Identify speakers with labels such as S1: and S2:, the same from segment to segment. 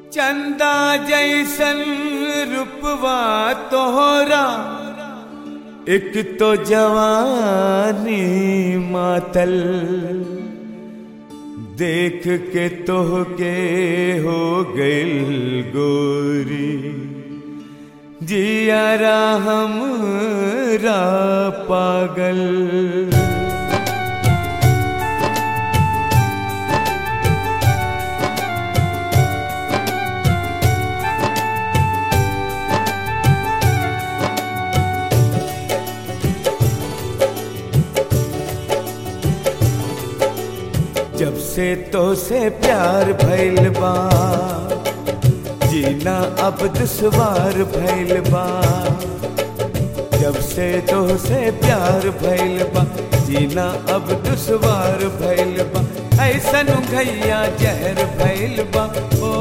S1: चंदा जैसन रूपवा तोहरा एक तो जवानी मातल देख के तोह के हो गइल गोरी जियारा हमरा पागल जब से तो से प्यार भइल बा जीना अब दुश्वार भइल बा जब से तो से प्यार भइल बा जीना अब दुश्वार भइल बा ऐसन घैया जहर भइल बा ओ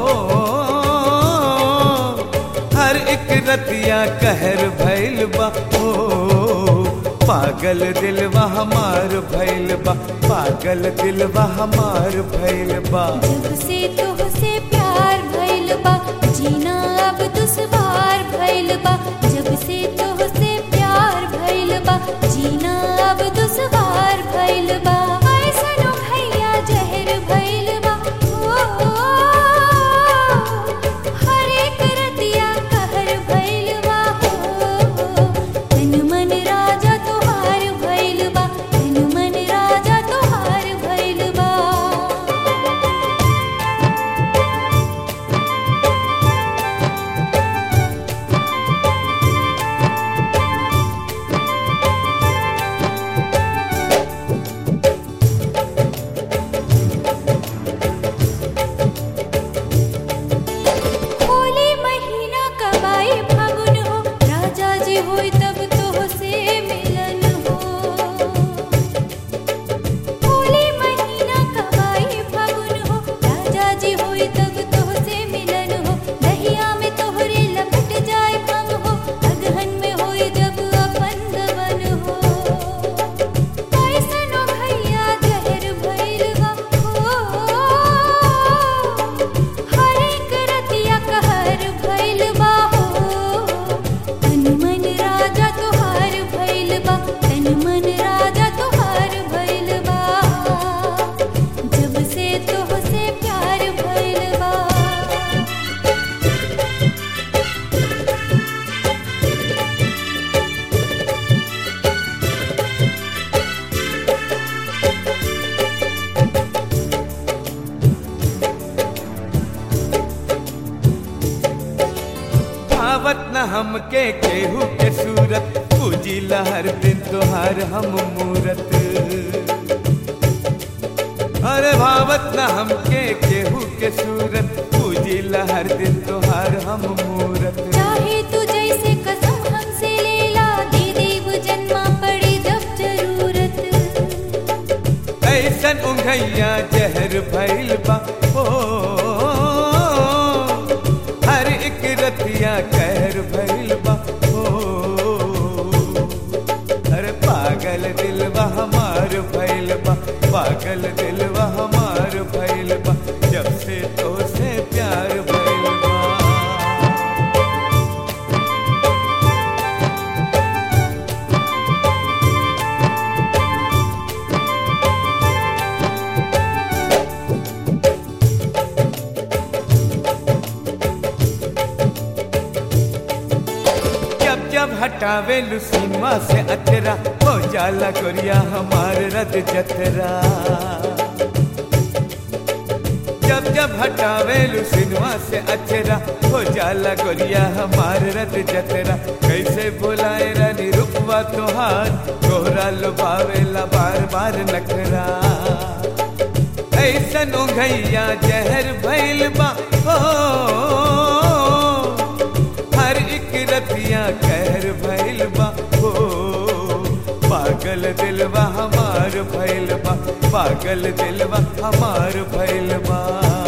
S1: हर एक रतिया कहर भइल बा ओ पागल दिलवा हमार भइल बा पागल दिलवा हमार भइल बा
S2: जब से तोहसे प्यार भइल बा जीना अब दुश्वार भइल बा जब से तोहसे प्यार भइल बा जीना अब दुश्वार भइल बा ऐसनो भैया जहर भइल बा ओ, हर एक रतिया कहर भइल बा हो तन मन राजा तोहार भइल बा तन मन राजा तोहार भइल बा होली महीना कब आई फागुन हो राजा जी होई तब तो से मिलन हो होली महीना कब आई फागुन हो राजा जी होई तब तो से मिलन हो दहिया में तोहरे लपट जाए भंग हो अगहन में होई जब अपन दवन हो ऐसनो भैया जहर भइल बा हो हर एक रतिया कहर भइल बा हो तन मन राजा तोहार भइल बा तन मन राजा तोहार भइल बा जब से तोहसे प्यार भइल बा
S1: भावत न हमके केहू के सूरत पूजिला हर दिन तोहार हम मूरत अरे भावत न हमके केहू के सूरत पूजिला हर दिन तोहार हम मूरत
S2: चाहे तू जैसे कसम हमसे लेला दे देव जन्मा पड़ी जब जरूरत
S1: ऐसन उंघैया जहर भइल बा ओ हर एक रतिया कहर भइल बा ओ अरे पागल दिलवा हमार भइल बा पागल दिलवा हमार भइल बा जब से तो से प्यार भइल बा जब जब हटावे लुसीमा से अतरा हो जाला गोरिया हमार रद जतरा जब जब हटावे लुसीमा से अचरा हो जाला गोरिया हमार रद जतरा कैसे बुलाए रानी रुकवा तोहार तोहरा लुभावेला बार बार नखरा ऐसन उघैया जहर भइल बा हो हर एक रतिया कहर भइल बा हो पागल दिलवा हमार भइल बा पागल दिलवा हमार भइल बा